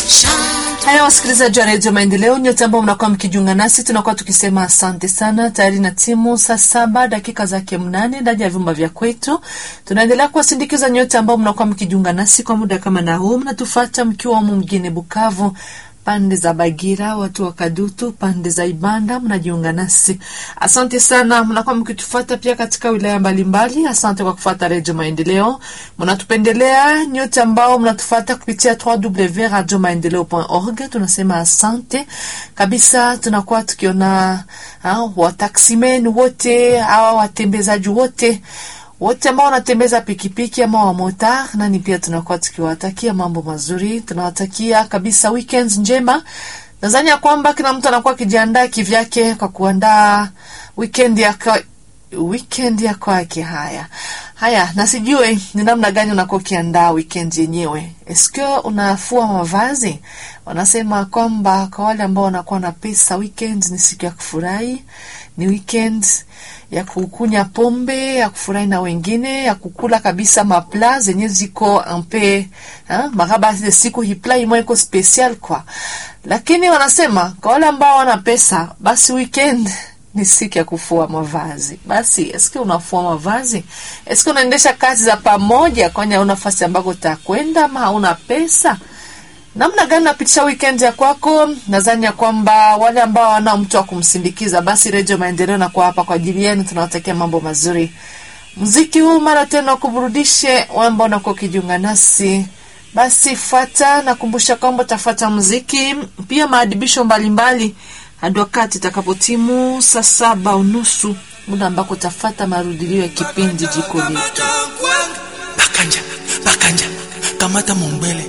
Haya, wasikilizaji wa redio Maendeleo, nyote ambao mnakuwa mkijiunga nasi, tunakuwa tukisema asante sana. Tayari na timu saa saba dakika zake mnane ndani ya vyumba vya kwetu. Tunaendelea kuwasindikiza nyote ambao mnakuwa mkijiunga nasi kwa muda kama na huu, mnatufata mkiwa humu mjini Bukavu pande za Bagira, watu wa Kadutu, pande za Ibanda, mnajiunga nasi. Asante sana, mnakuwa mkitufuata pia katika wilaya mbalimbali. Asante kwa kufuata Redio Maendeleo, mnatupendelea nyote ambao mnatufuata kupitia www.radiomaendeleo.org. Tunasema asante kabisa. Tunakuwa tukiona wataksimen wote awa watembezaji wote wote ambao wanatembeza pikipiki ama wamotar nani, pia tunakuwa tukiwatakia mambo mazuri, tunawatakia kabisa weekend njema. Nadhani ya kwamba kila mtu anakuwa akijiandaa kivyake kwa kuandaa weekend ya kwa, weekend ya kwake. Haya haya, na sijue ni namna gani unakuwa ukiandaa weekend yenyewe. Eske unafua mavazi? Wanasema kwamba kwa wale ambao wanakuwa na pesa, weekend ni siku ya kufurahi, ni weekend ya kukunya pombe, ya kufurahi na wengine, ya kukula kabisa mapla zenye ziko ampe maraba de siku hipla imwe iko special kwa. Lakini wanasema kwa wale ambao wana pesa, basi weekend ni siku ya kufua mavazi. Basi eske unafua mavazi? Eske unaendesha kazi za pamoja, kwani hauna nafasi ambako utakwenda ama hauna pesa? Namna gani napitisha weekend ya kwako? Nadhani ya kwamba wale ambao hawana mtu wa kumsindikiza, basi Redio Maendeleo na kwa hapa kwa ajili yenu, tunawatakia mambo mazuri. Muziki huu mara tena kuburudishe wale ambao unakuwa ukijiunga nasi, basi fata. Nakumbusha kwamba utafuata muziki pia maadibisho mbalimbali hadi wakati itakapotimu saa saba unusu, muda ambako utafata marudilio ya kipindi jiko letu. Bakanja, bakanja, kamata mombele